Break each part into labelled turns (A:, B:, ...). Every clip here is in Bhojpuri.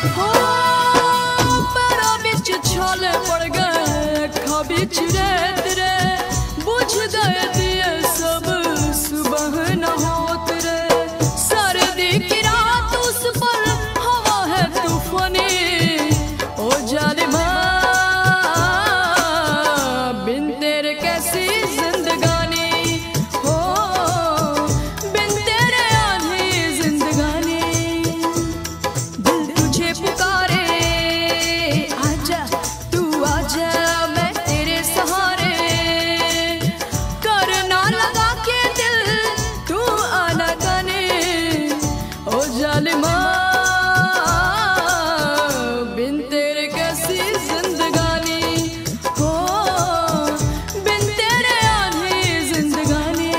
A: हो पैरा बिच छाले पड़ गए अखा बिच रेत रे बुझ गए दिए सब सुबह न होत रे सर्दी की रात उस पर हवा है तूफानी ओ जालिमा बिन तेरे कैसी जिंदगानी हो बिन तेरे आधी जिंदगानी दिल तुझे पुकारे आजा तू आजा मैं तेरे सहारे करना लगा के दिल तू आना गाने ओ जालिमा बिन तेरे कैसी जिंदगानी हो बिन तेरे आधी जिंदगानी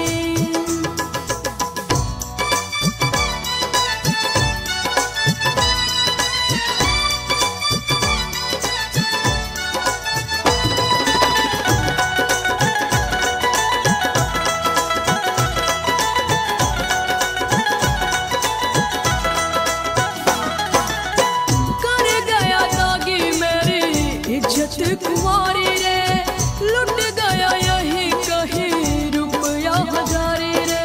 A: कर गया दागी मेरी इज्जत कुमारी रे लुट गया यही कहीं रुपया हजारी रे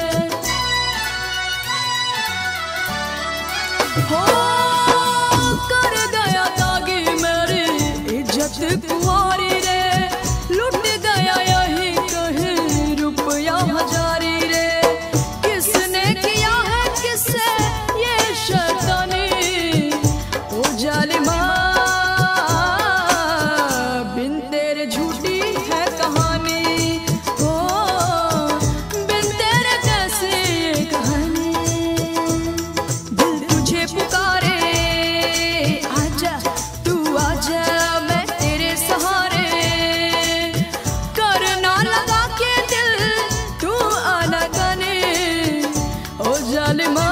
A: हो कर गया दागी मेरी इज्जत कुमारी रे लुट गया यही कहीं रुपया हजारी रे किसने किया है किससे ये शैतानी ओ जालिमा बिन तेरे झूठी है कहानी ओ बिन तेरे कैसी ये कहानी दिल तुझे पुकारे आजा तू आजा मैं तेरे सहारे करना लगा के दिल तू आना गाने ओ जालिमा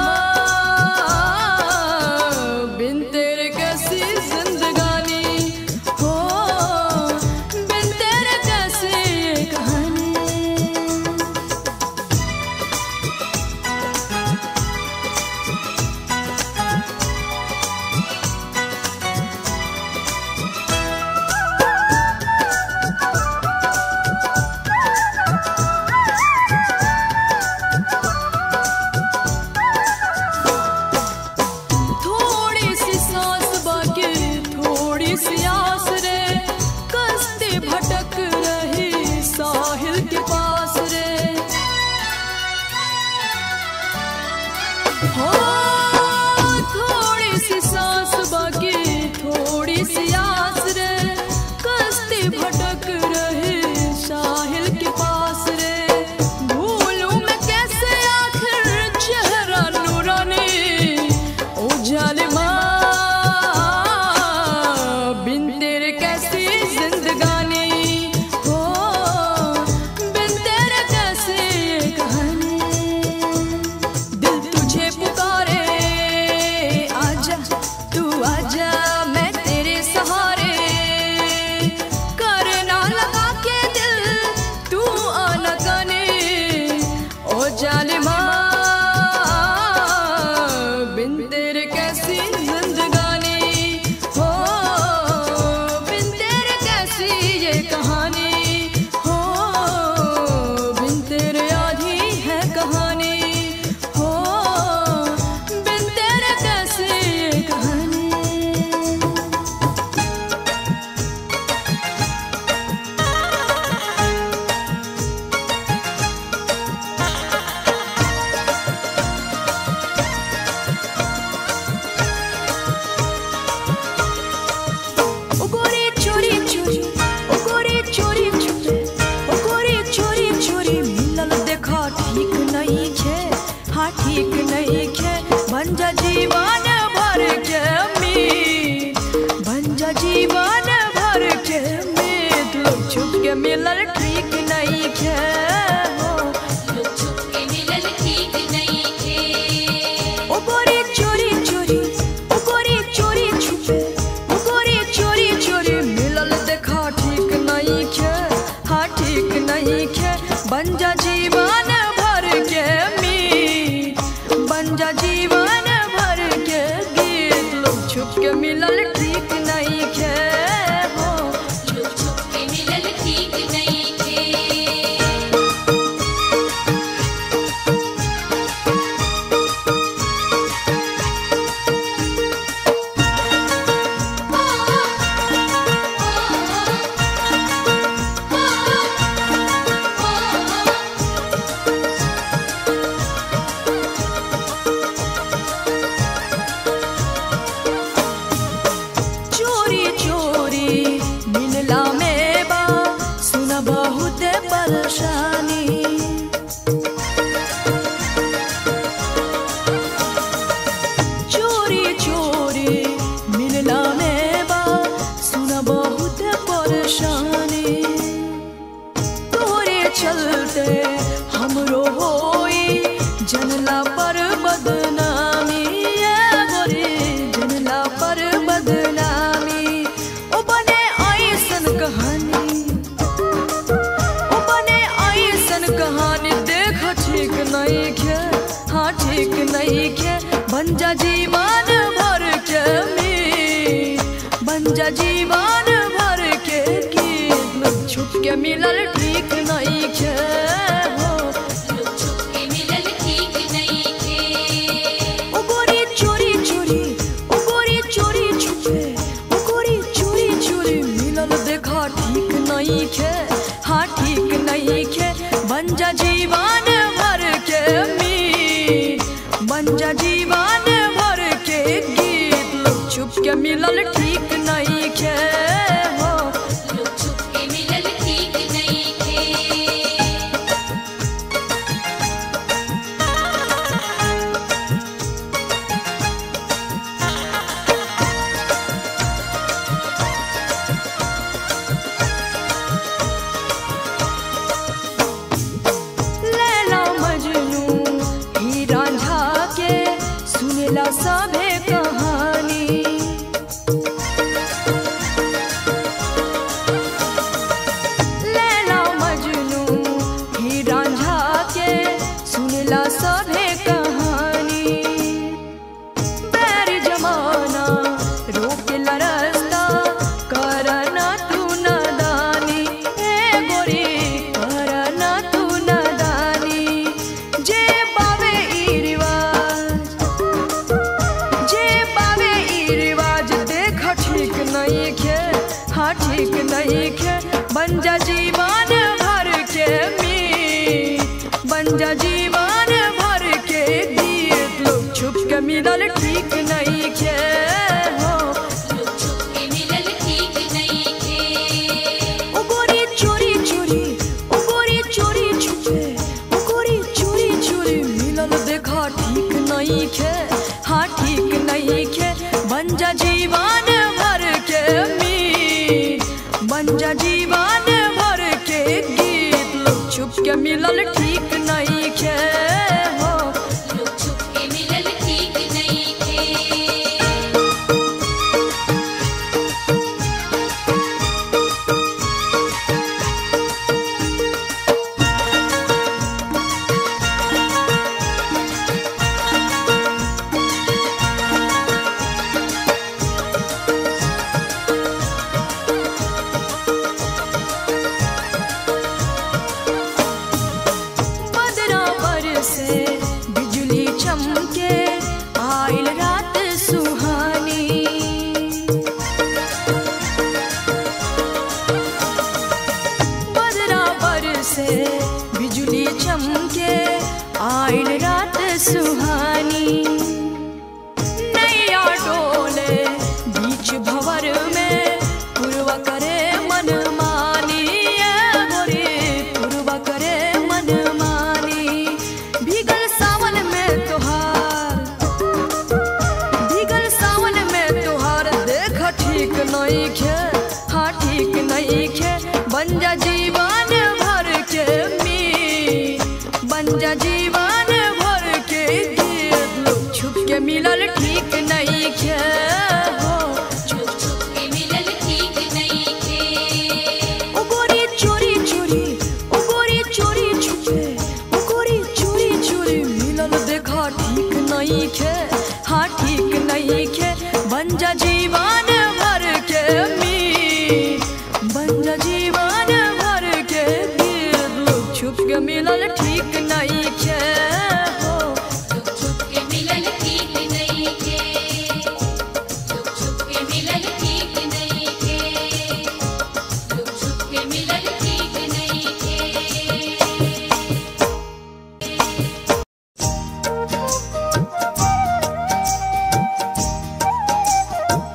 A: बिन तेरे कैसी जिंदगानी हो बिन तेरे कैसी ये कहानी थोड़ी सी सांस बाकी थोड़ी सी आस रे कस्ती भटक रही साहिल के पास रे हो थोड़ी सी सांस बाकी थोड़ी सी आस रे कस्ती भटक रही साहिल के पास रे भूलूं मैं कैसे आखिर चेहरा नूरानी ओ जालिमा बिन तेरे कैसी जिंदगानी हो बिन तेरे कैसी ये कहानी दिल तुझे पुकारे आजा तू आजा मैं तेरे सहारे करना लगा के दिल तू आना गाने ओ जालिमा बिन तेरे कैसी जिंदगानी हो बिन तेरे कैसी ये कहानी हो बिन तेरे आधी है कहानी हो बिन तेरे कैसी ये कहानी ओ गोरी चोरी चोरी ओ गोरी चोरी चोरी ओ गोरी चोरी चोरी मिलल देखा ठीक नहीं छे हाँ ठीक नहीं छे बन जा जीवन भर के मीत बन जा जीवन भर के मीत लोग छुप के मिलल ठीक नहीं छे हो
B: छुपके मिलल ठीक नहीं थे
A: ओ गोरी चोरी चोरी ओ गोरी चोरी छुपे ओ गोरी चोरी चोरी मिलल देखा ठीक नहीं खे हाँ ठीक नहीं खे बन जा जीवन भर के मीत बन जा जीवन भर के गीत लोग छुप के मिलल जीवन भर के मीत बन जा जीवन भर के गीत छुप के मिलल ठीक नहीं खे हो
B: लुक छुप के मिलल ठीक नइखे
A: ओ गोरी चोरी चोरी ओ गोरी चोरी छुपे ओ गोरी चोरी चोरी मिलल देखा ठीक नहीं खे हाँ ठीक नहीं खे बन जा जीवन भर के मीत बन जा जीवन भर के गीत लोग छुप के मिलल ठीक नहीं खे हो
B: लुक छुप के मिलल ठीक नइखे
A: लैला मजनू ही रांझा के सुनेला सभे कहानी लैला मजनू ही रांझा के सुनेला सभे कहानी बैर जमाना रोक लरस्ता करना तू नदानी ए गोरी करना तू नदानी जे पावे ई रिवाज जे पावे ई रिवाज देख ठीक नहीं खे हाँ ठीक नहीं खे बन जा जीवन भर के मीत बन जा जीवन भर के गीत लोग छुप के मिलल ठीक नहीं खे हो
B: लुक छुप के मिलल ठीक नइखे
A: ओ गोरी चोरी चोरी ओ गोरी चोरी छुपे ओ गोरी चोरी चोरी मिलल देखा ठीक नहीं खे हाँ ठीक नहीं खे बन जा जीवन भर के मीत बन जा जीवन भर के गीत लोग छुप के मिलल ठीक नहीं खे हो
B: लुक छुप के मिलल ठीक नइखे
A: बदरा पर से बिजली चमके आइल रात सुहानी बदरा पर से बिजली चमके आइल रात सुहानी नैया डोले बीच भवर में पूर्व करे मन मानी ए गोरी पूर्व करे मन मानी भीगल सावन में तोहार भीगल सावन में तोहार देख ठीक नहीं खे हाँ ठीक नहीं खे बन जा जीवन भर के मीत बन जा जीवन भर के गीत लोग छुप के मिलल ठीक नहीं खे हो
B: छुप छुप के मिलल ठीक नइखे
A: ओ गोरी चोरी चोरी ओ गोरी चोरी छुपे ओ गोरी चोरी चोरी मिलल देखा ठीक नहीं खे हाँ ठीक नहीं खे बन जा जीवन भर के मीत बन जा जीवन भर के गीत लोग छुप के मिलल ठीक नहीं खे हो
B: लुक छुप के मिलल ठीक नइखे लुक छुप के मिलल ठीक नइखे लुक छुप के मिलल ठीक नइखे
A: ओ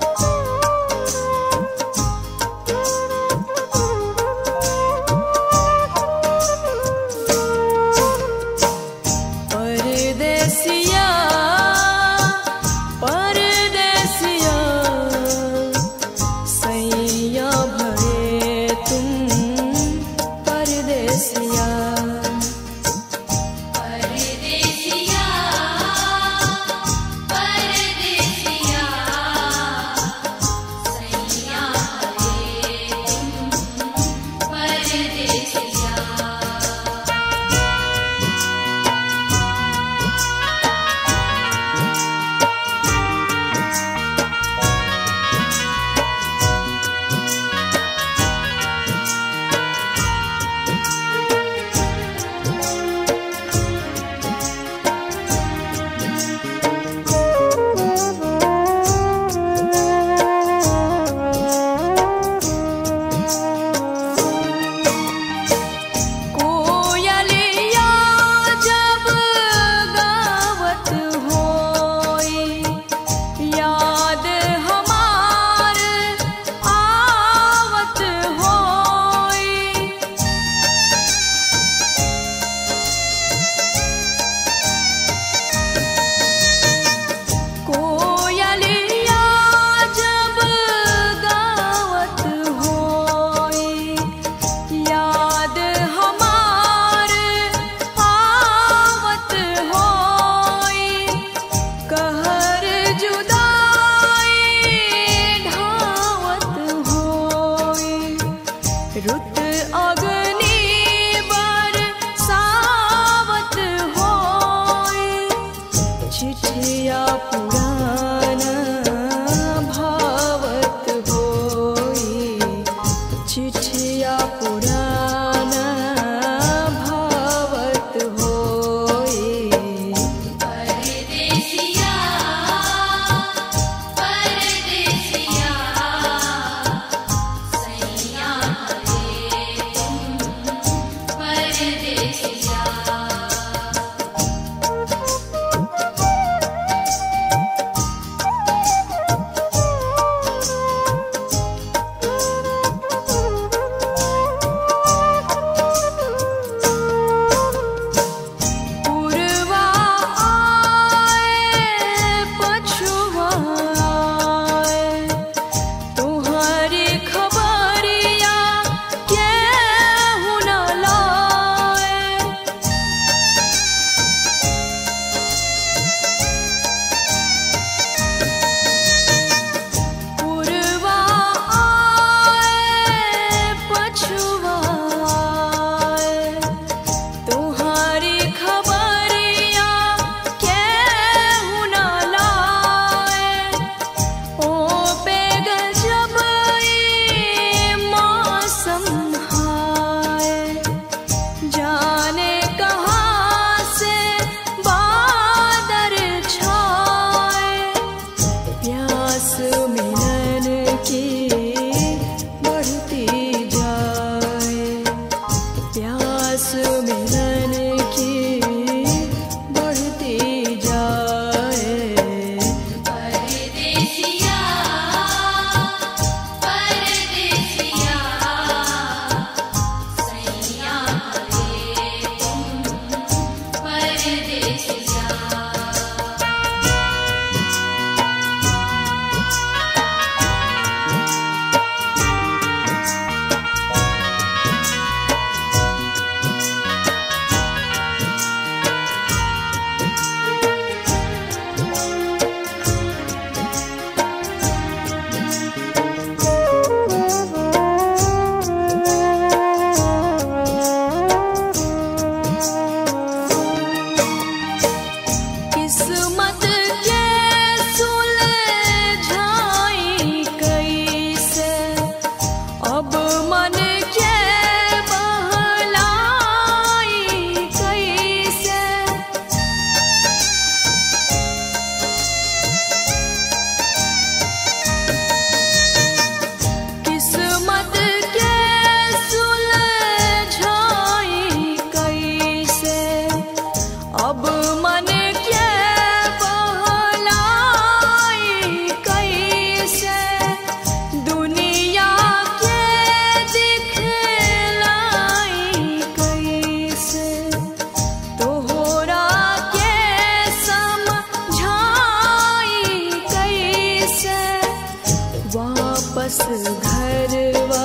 A: घरवा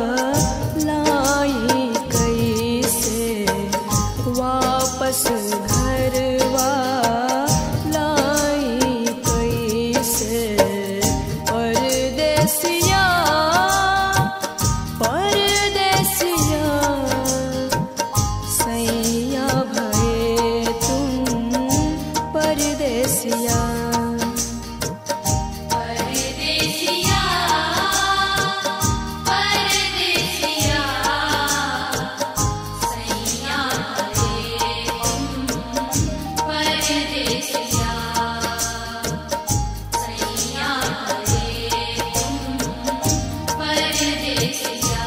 A: लाई कैसे वापस घरवा लाई कैसे परदेसिया परदेसिया सैया भये तुम परदेसिया
B: परदेसिया परदेसिया सैया भये तुम परदेसिया सैया भये तुम परदेसिया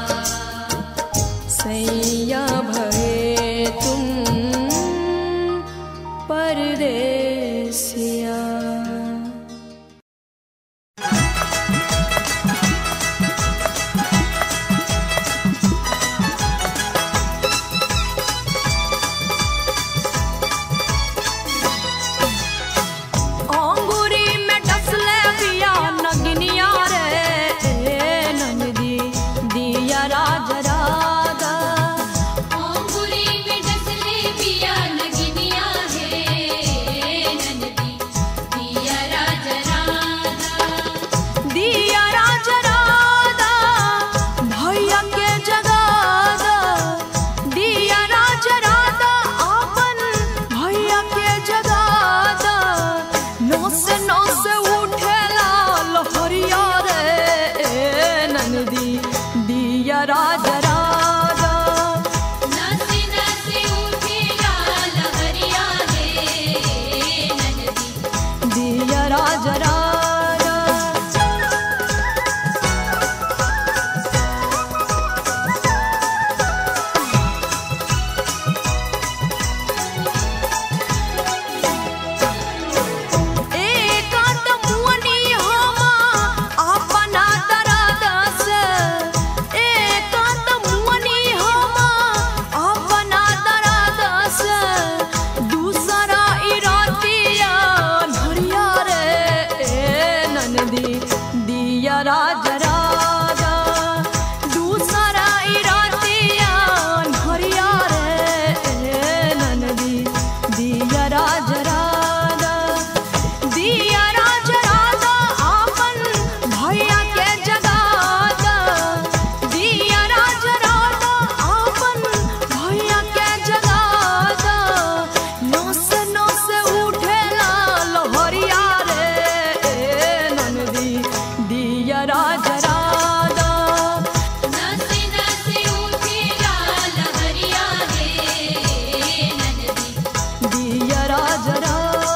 A: सैया भये तुम परदेसिया अंगूरी में डसले पिया नगनिया रे ए नंदी दिया राज राधा
B: ओंगुरी में डसले पिया नगिनिया है नंदी दिया राज राधा
A: दिया राज राधा भैया के जगादा दिया राज राधा आपन भैया के जगादा नौस नौस उठेला लहरिया रे ए नंदी दिया राज राधा
B: नाचे नाचे उठे लाल हरिया है नंदी
A: दिया राज राधा एकांत मुअनी हमा अपना दरादस एकांत मुअनी हमा अपना दरादस दूसरा इरातिया धरिया रे ए ननदी दिया राज राजा दूसरा इरातिया धरिया रे ए ननदी दिया राज राजा दिया राज राजा आपन भैया के जगादा दिया राज राजा आपन भैया के जगादा नौस नौस उठेला लहरिया रे ए ननदी दिया राज राजा
B: नाचे नाचे उठे लाल हरिया है नंदी
A: दिया राज राजा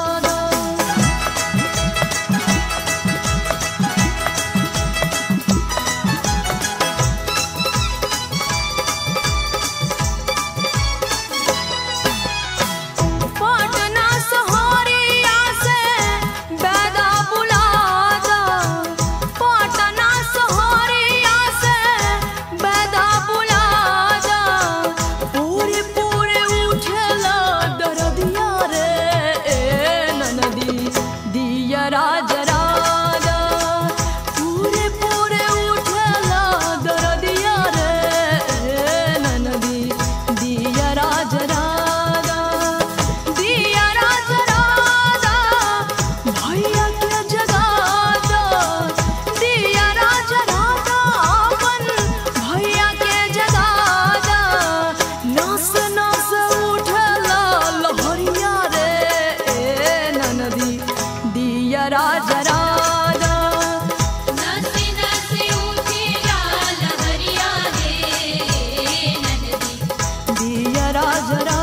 A: पटना सहारिया से बैदा बुलादा पटना सहारिया से बैदा बुलादा पूरे पूरे उठला दरदिया रे ए ननदी दिया राज राजा पूरे पूरे उठला दरदिया रे ए ननदी दिया राज राजा दिया राज राजा भैया के जगादा दिया राज राजा अपन भैया के जगादा नस नस उठला लहरिया रे ए ननदी दिया राज राजा
B: नाचे नाचे उठे लाल हरिया है नंदी
A: दिया राज राजा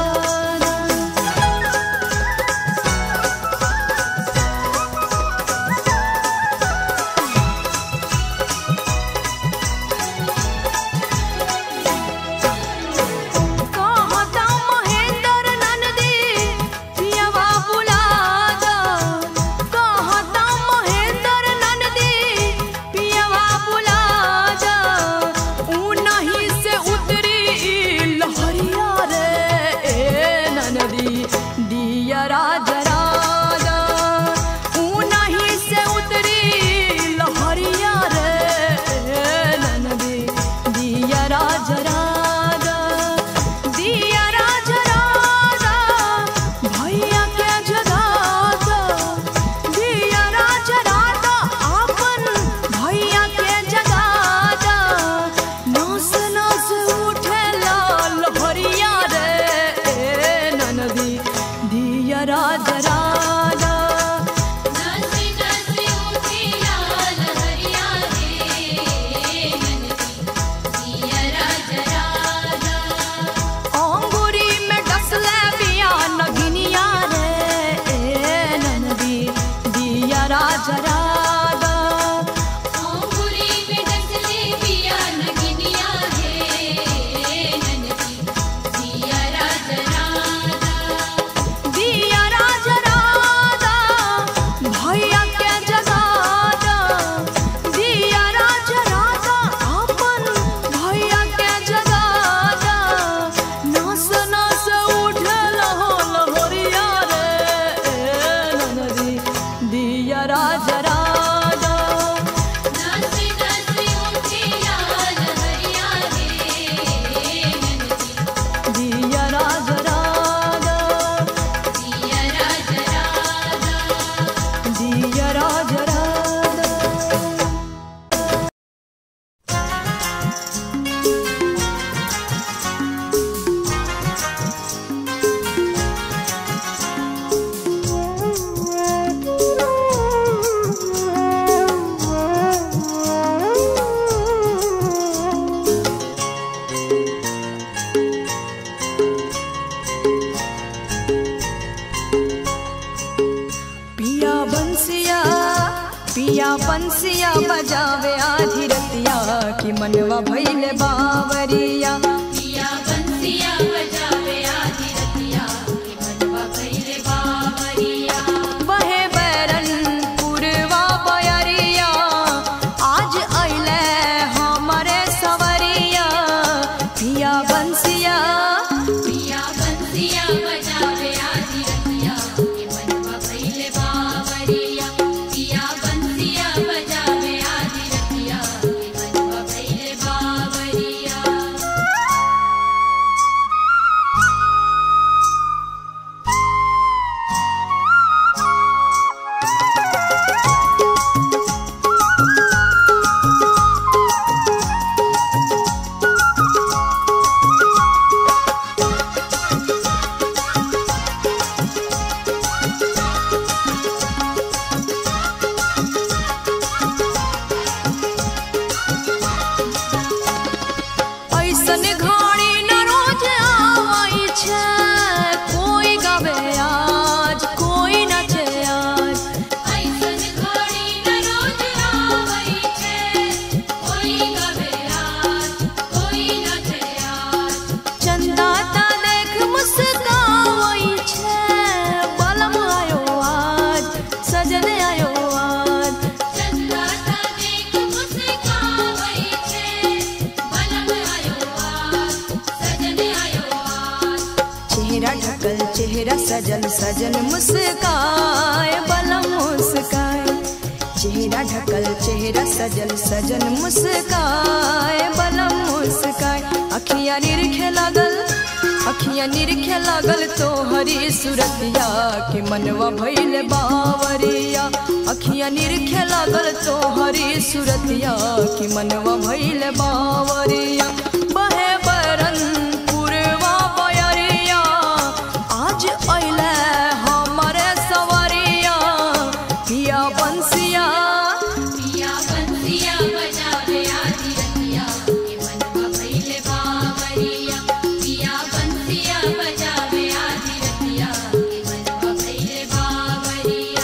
A: कहता महेंद्र नंदी पियवा बुलादा कहता महेंद्र राज राजा
B: नाच नाच उठे लाल हरिया रे नंदी
A: दिया राज राजा
B: दिया राज राजा
A: दिया राज राजा पिया बंसिया पिया बंसिया बजावे आधी रतिया कि मनवा भइले बावरिया
B: पिया बंसिया बजावे आधी रतिया कि मनवा भइले बावरिया
A: बहे बैरन पुरवा बयरिया आज अइले हमरे सवरिया पिया बंसिया
B: पिया बंसिया बजावे आधी रतिया कि मनवा भइले बावरिया पिया बंसिया बजावे आधी रतिया कि मनवा भइले बावरिया
A: ऐसन घड़ी न रोज आवाई छे कोई गावे आज कोई नचे आज
B: ऐसन घड़ी न रोज आवै छै कोई गवे आज कोई नाचे आज
A: चंदा ता देख मुस्कावई छे बलम आयो आज सजन आयो आज
B: चंदा ता देख मुस्कावै छै बलम आयो आज सजन आयो आज
A: चेहरा ढकल चेहरा सजल सजन मुस्काए बलम मुस्काए चेहरा ढकल चेहरा सजल सजन मुस्काए बलम मुस्काए अखियां निरखे लागल अखियां निरखे लागल तोहरी सुरतिया के मनवा भइल बावरिया अखियां निरखे लागल तोहरी सुरतिया के मनवा भइल बावरिया बहे बरन पुरवा बयरिया आज अइले हमरे सवरिया पिया बंसिया
B: पिया बंसिया बजावे आधी रतिया कि मनवा भइले बावरिया पिया बंसिया बजावे आधी रतिया कि मनवा भइले बावरिया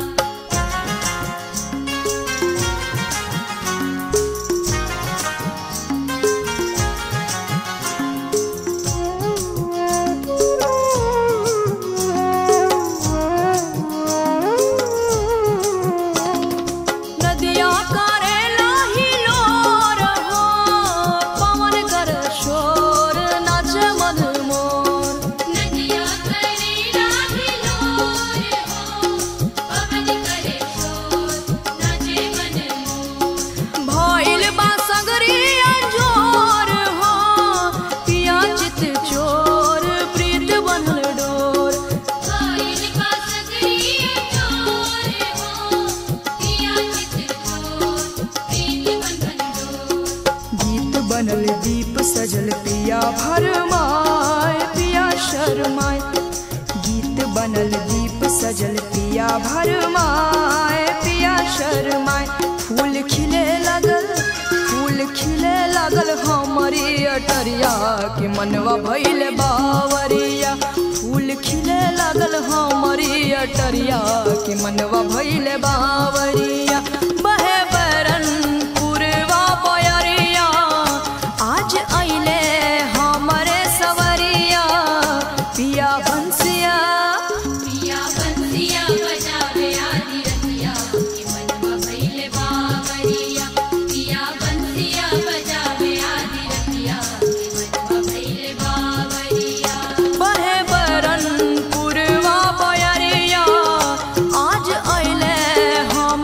A: नदिया करे लाही लोर हो पवन कर शोर नाच मधुमोर
B: नदिया करे राही लोर हो पवन करे शोर नाचे मन मोर
A: भइल बा सगरी अंजोर हो पिया चित चोर प्रीत बनल डोर
B: भइल बा सगरी चोर हो पिया चित चोर प्रीत बंधन डोर
A: गीत बनल दीप सजल पिया भरमाए पिया शर्माए गीत बनल दीप सजल पिया भरमाए पिया शर्माए फूल खिले लगल फूल खिले लगल हमरी अटरिया के मनवा भइल बावरिया फूल खिले लगल हमरी अटरिया के मनवा भइल बावरिया बहे बरन पुरवा बयरिया आज अइले हमरे सवरिया पिया बंसिया
B: पिया बंसिया बजावे आधी रतिया कि मनवा भइले बावरिया पिया बंसिया बजावे आधी रतिया कि मनवा भइले बावरिया
A: बहे बरन पुरवा बयरिया आज अइले हम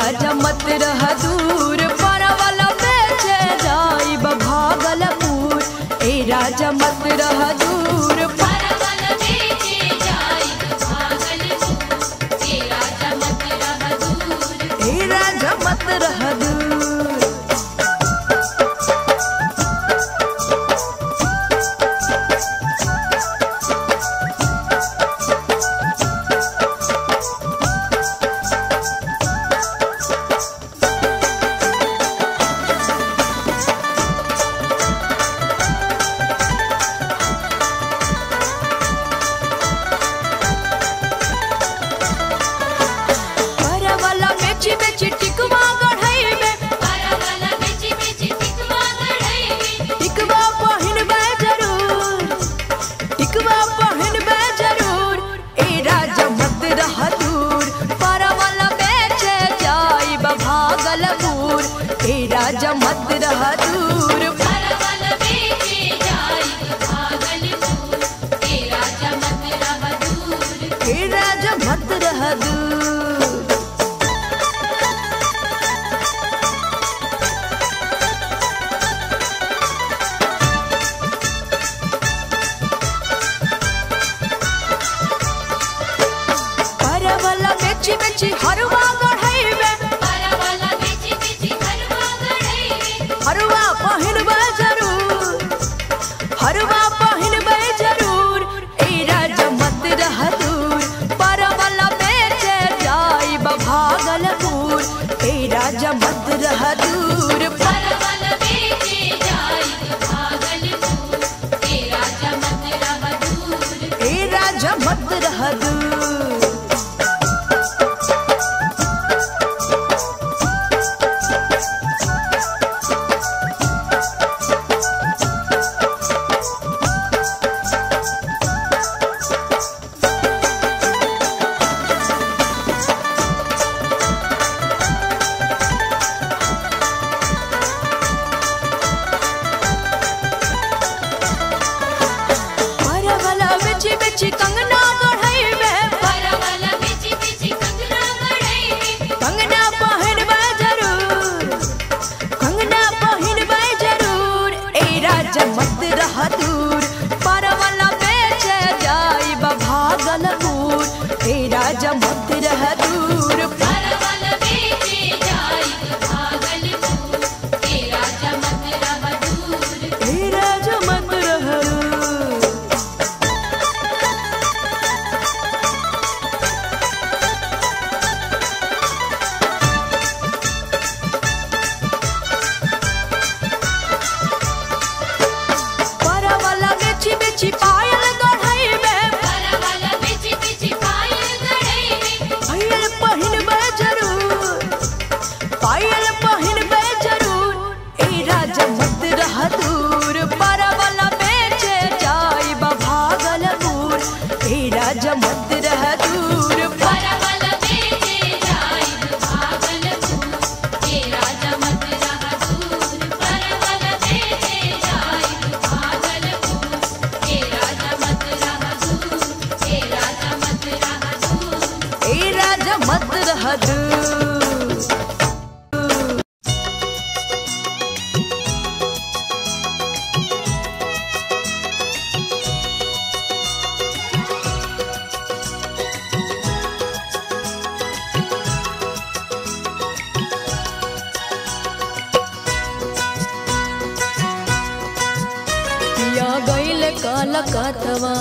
A: राजा मत रह दूर परवल बेचे जाई भागलपुर ए राजा मत रह दूर
B: परवल बेचे जाई भागलपुर हे राजा मत रह दूर
A: ए राजा मत रह दूर परवल बेची बेची टिकवा गढ़ैबे
B: परवल बेचे बेचे टिकवा गढ़ैबे
A: टिकवा पहिनबे जरूर टिकवा पहिनबे जरूर ए राजा मत रह दूर परवल बेचे जाई भागलपुर ए राजा मत रह दूर
B: परवल बेचे जाई भागलपुर हे राजा मत रह दूर
A: ए राजा मत रह दूर परवल बेची बेची हरवा गढ़ैबे
B: परवल बेचे बेचे हलवा गढ़ैबे
A: हरवा पहिनबे जरूर हरवा पहिनबे जरूर ए राजा मत रह दूर परवल बेचे जाई भागलपुर ए राजा मत रह दूर
B: परवल बेचे जाई भागलपुर हे राजा मत रह दूर
A: ए राजा मत रह दूर परवल बेची बेची कंगना गढ़ैबे
B: परवल बेचे बेचे कंगना गढ़ैबे
A: कंगना पहिनबे जरूर कंगना पहिनबे जरूर ए राजा मत रह दूर परवल बेचे जाई भागलपुर ए राजा मत रह दूर
B: परवल बेचे जाई भागलपुर हे राजा मत रह दूर
A: ए राजा मत रह दूर परवल बेची बेची पायल गढ़ैबे
B: परवल बेचे बेचे पायल गढ़ैबे
A: पायल पहिनबे जरूर पायल पहिनबे जरूर ए राजा मत रह दूर परवल बेचे जाई भागलपुर ए राजा मत रह दूर
B: परवल बेचे जाई भागलपुर हे राजा मत रह दूर परवल बेचे जाई भागलपुर हे राजा मत रह दूर हे राजा मत रह दूर
A: ए राजा मत रह दूर पिया गईल काल कातवा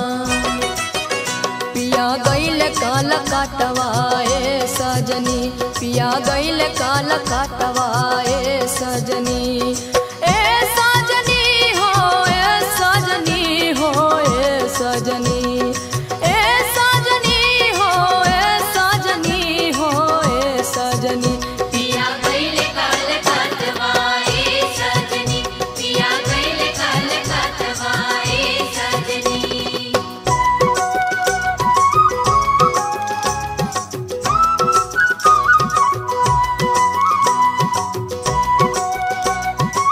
A: पिया गईल काल काटवा ए सजनी पिया गईल काल काटवा ए सजनी ए सजनी हो ए सजनी हो ए सजनी ए सजनी हो ए सजनी हो ए सजनी
B: पिया गईल काल कातवाए सजनी पिया गईल काल कातवाए सजनी
A: पिया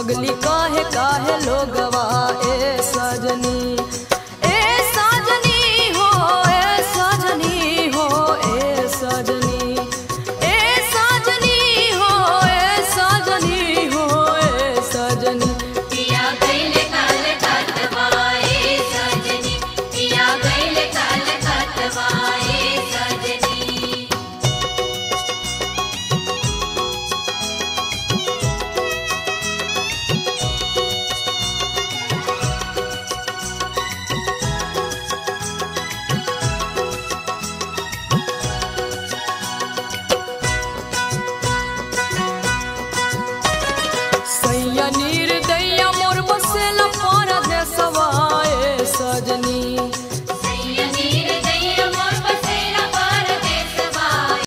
A: पगली काहे काहे लोग